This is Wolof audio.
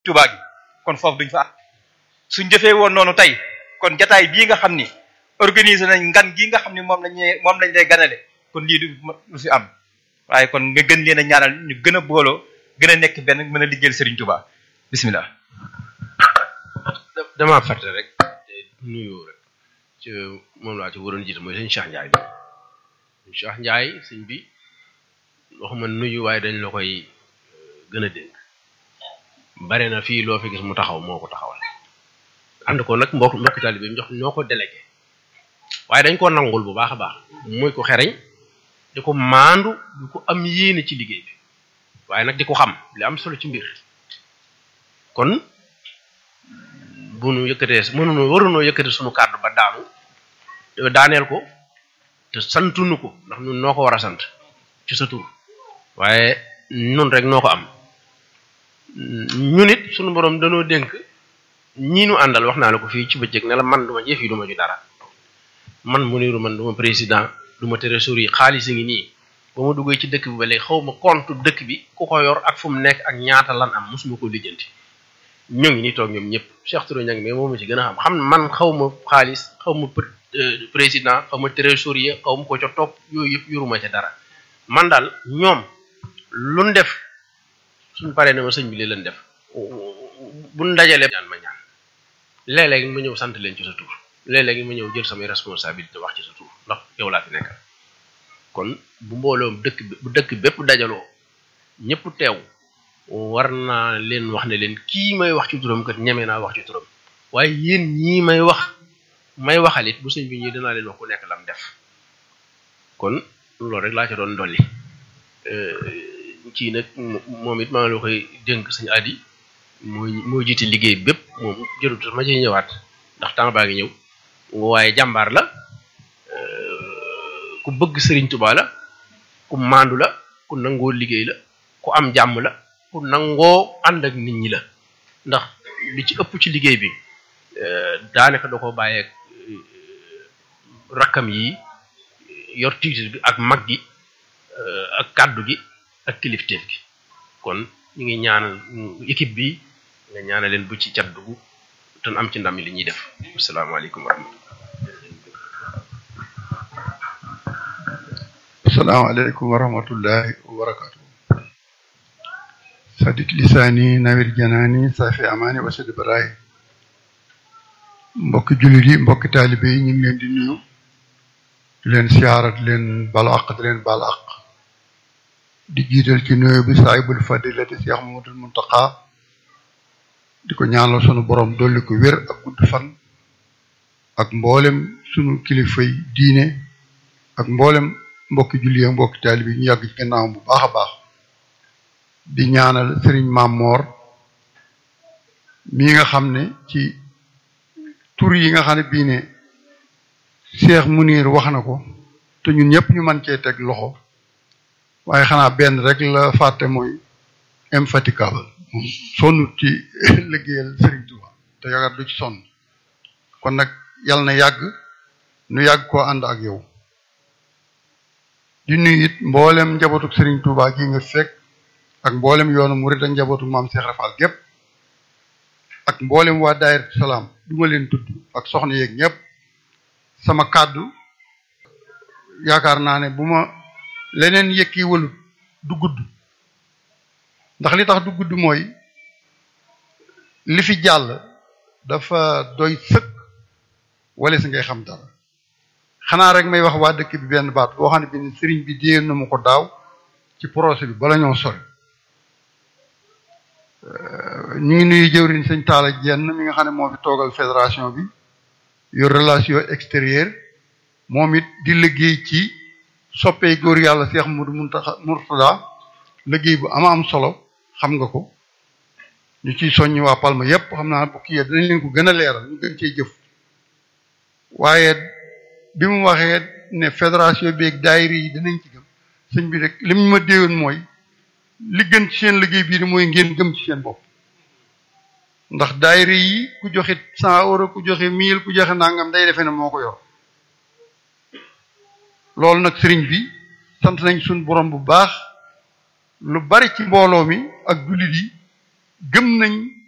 Tuubaa gi kon foofu duñ fa am suñ defee woon noonu tey kon jataay bii nga xam ni organiser nañ ngan gii nga xam ni moom lañuy moom lañ lay ganale kon lii du du fi am waaye kon nga gën leen a ñaanal ñu gën a booloo gën a nekk benn mën a liggéeyal Serigne Touba bismillah damaa fàtte rek te nuyu rek ci moom laa ci waroon jiite mooy sëñ Cheikh Ndiaye bi sëñ Cheikh Ndiaye sëñ bi waxuma nuyu waaye dañ la koy gën a dénk bare na fii loo fi gis mu taxaw moo ko taxawal ànd ko nag mbokk mbokk taalibe bi jox ñoo ko délégué waaye dañ ko nangul bu baax a baax muy ko xereñ di ko maandu di ko am yéene ci liggéey bi waaye nag di ko xam li am solo ci mbir kon bu nu yëkkatee mënuno warunoo yëkkate sunu kàddu ba daanu daaneel ko te santunu ko ndax ñun noo ko war a sant ci sa tur waaye nun rek noo ko am ñun it sunu borom danoo dénk ñii nu àndal wax naa la ko fii ci bëccëg ne la man duma jëf yi duma ju dara man mu niru man duma président duma trésorier xaalis a ngi nii ba ma duggee ci dëkk bi ba léegi xaw ma compte dëkk bi ku ko yor ak fu mu nekk ak ñaata lan am mosuma ko lijjanti ñu ngi nii toog ñoom ñëpp Cheikh Touré ñang mais moom ma ci gën a xam xam man xaw ma xaalis xaw ma président xaw ma trésorier xaw ma ko ca topp yooyu yëpp yoruma ca dara man daal ñoom luñ def suñ paree ne ma sëñ bi li leen def buñ dajalee ñaan ma ñaan léeg-léeg ma ñëw sant leen ci sa tur léeg-léeg ma ñëw jël samay responsabilité wax ci sa tur ndax yow laa fi nekkal kon bu mbooloom dëkk bu dëkk bépp dajaloo ñëpp teew war naa leen wax ne leen kii may wax ci turam kat ñeme naa wax ci turam waaye yéen ñii may wax may waxalit bu sëñ bi ñii danaa leen wax ku nekk lam def kon loolu rek laa ca doon dolli kii nag moom it maa ngi la koy dénk sëñ Adi mooy moo jiite liggéey bépp moom jërut ma ci ñëwaat ndax temps baa ngi ñëw waaye jàmbaar la ku bëgg sëriñ Tuubaa la ku maandu la ku nangoo liggéey la ku am jàmm la ku nangoo ànd ak nit ñi la ndax li ci ëpp ci liggéey bi daanaka da ko bàyyeeg rakkam yi yor tiitir bi ak mag gi ak kàddu gi ak kilifteef gi kon ñu ngi ñaanal équipe bi nga ñaanal leen bu ci cat dugg te am ci ndam li ñuy def asalaamaaleykum wa rahmatullah asalaamaaleykum wa rahmatullahi wa barakatu sadik lisaani nawir janaani safi amaani wasid baraay mbokki jullit yi mbokki taalibe yi ñu ngi leen di nuyu di leen siyaarat leen balu aq di leen balu aq di jiital ci nuyu bi saahibul fadilati Cheikh Mamadul Muntaqa di ko ñaanal sunu borom dolli ko wér ak gudd fan ak mboolem sunu kilifay diine ak mboolem mbokki julli ak mbokki taalibe yi ñu yàgg ci gannaawam bu baax a baax di ñaanal sëriñ Mamor mii nga xam ne ci tur yi nga xam ne bii ne Cheikh Munir wax na ko te ñun ñëpp ñu mën cee teg loxo waaye xanaa benn rek la fàtte mooy infatigable moom sonnut ci liggéeyal Serigne Touba te yaakaar du ci sonn kon nag yal na yàgg nu yàgg koo ànd ak yow di nuyu it mboolem njabootuk Serigne Touba gi nga fekk ak mboolem yoonu murid ak njabootuk maam Cheikh Rafal gépp ak mboolem waa daayira salaam du ma leen tudd ak soxna yeeg ñëpp sama kàddu yaakaar naa ne bu ma leneen yëkki walut du gudd ndax li tax du gudd mooy li fi jàll dafa doy sëkk wala si ngay xam dara xanaa rek may wax waa dëkk bi benn baat boo xam ne bi sëriñ bi déen na ma ko daaw ci projet bi bala ñoo sori ñu ngi nuyu jëwriñ sëñ Talla Jenn mi nga xam ne moo fi toogal fédération bi yor relation extérieure moom it di liggéey ci soppee góor yàlla Cheikh Modou Mountakha Mourtada liggéey bu ama am solo xam nga ko ñu ciy soññ waa Palma yépp xam naa bu kii dinañ leen ko gën a leeral ñu gën cee jëf waaye bi mu waxee ne fédération bi ak daayira yi dinañ ci gëm sëñ bi rek li mu ma déewoon mooy li gën ci seen liggéey bii mooy ngeen gëm ci seen bopp ndax daayira yi ku joxe cent euro ku joxe mille ku joxe nangam day defee ne moo ko yor loolu nag sëriñ bi sant nañ suñ borom bu baax lu bari ci mbooloo mi ak jullit yi gëm nañ